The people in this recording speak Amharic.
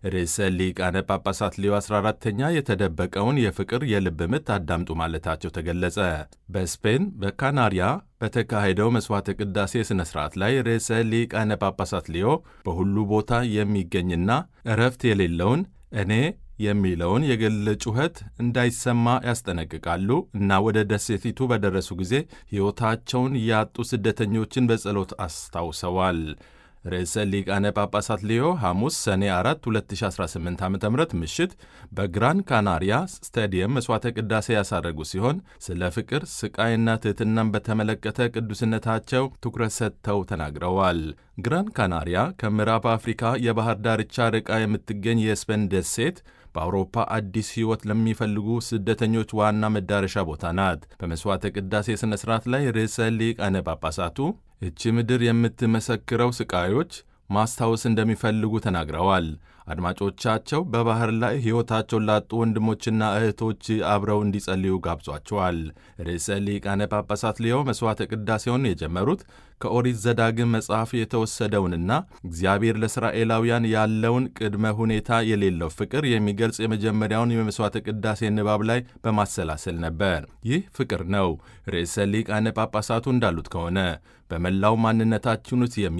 ርዕሰ ሊቃነ ጳጳሳት ሌዮ 14ተኛ የተደበቀውን የፍቅር የልብ ምት አዳምጡ ማለታቸው ተገለጸ። በስፔን በካናሪያ በተካሄደው መሥዋዕተ ቅዳሴ ሥነ ሥርዓት ላይ ርዕሰ ሊቃነ ጳጳሳት ሌዮ በሁሉ ቦታ የሚገኝና እረፍት የሌለውን እኔ የሚለውን የግል ጩኸት እንዳይሰማ ያስጠነቅቃሉ እና ወደ ደሴቲቱ በደረሱ ጊዜ ሕይወታቸውን ያጡ ስደተኞችን በጸሎት አስታውሰዋል። ርዕሰ ሊቃነ ጳጳሳት ሊዮ ሐሙስ ሰኔ 4 2018 ዓ ም ምሽት በግራን ካናሪያ ስታዲየም መሥዋዕተ ቅዳሴ ያሳረጉ ሲሆን ስለ ፍቅር ስቃይና ትሕትናን በተመለከተ ቅዱስነታቸው ትኩረት ሰጥተው ተናግረዋል። ግራን ካናሪያ ከምዕራብ አፍሪካ የባህር ዳርቻ ርቃ የምትገኝ የስፔን ደሴት በአውሮፓ አዲስ ሕይወት ለሚፈልጉ ስደተኞች ዋና መዳረሻ ቦታ ናት። በመሥዋዕተ ቅዳሴ ሥነ ሥርዓት ላይ ርዕሰ ሊቃነ ጳጳሳቱ እቺ ምድር የምትመሰክረው ስቃዮች ማስታወስ እንደሚፈልጉ ተናግረዋል። አድማጮቻቸው በባህር ላይ ሕይወታቸውን ላጡ ወንድሞችና እህቶች አብረው እንዲጸልዩ ጋብዟቸዋል። ርዕሰ ሊቃነ ጳጳሳት ሊዮ መሥዋዕተ ቅዳሴውን የጀመሩት ከኦሪት ዘዳግም መጽሐፍ የተወሰደውንና እግዚአብሔር ለእስራኤላውያን ያለውን ቅድመ ሁኔታ የሌለው ፍቅር የሚገልጽ የመጀመሪያውን የመሥዋዕተ ቅዳሴ ንባብ ላይ በማሰላሰል ነበር። ይህ ፍቅር ነው። ርዕሰ ሊቃነ ጳጳሳቱ እንዳሉት ከሆነ በመላው ማንነታችን ውስጥ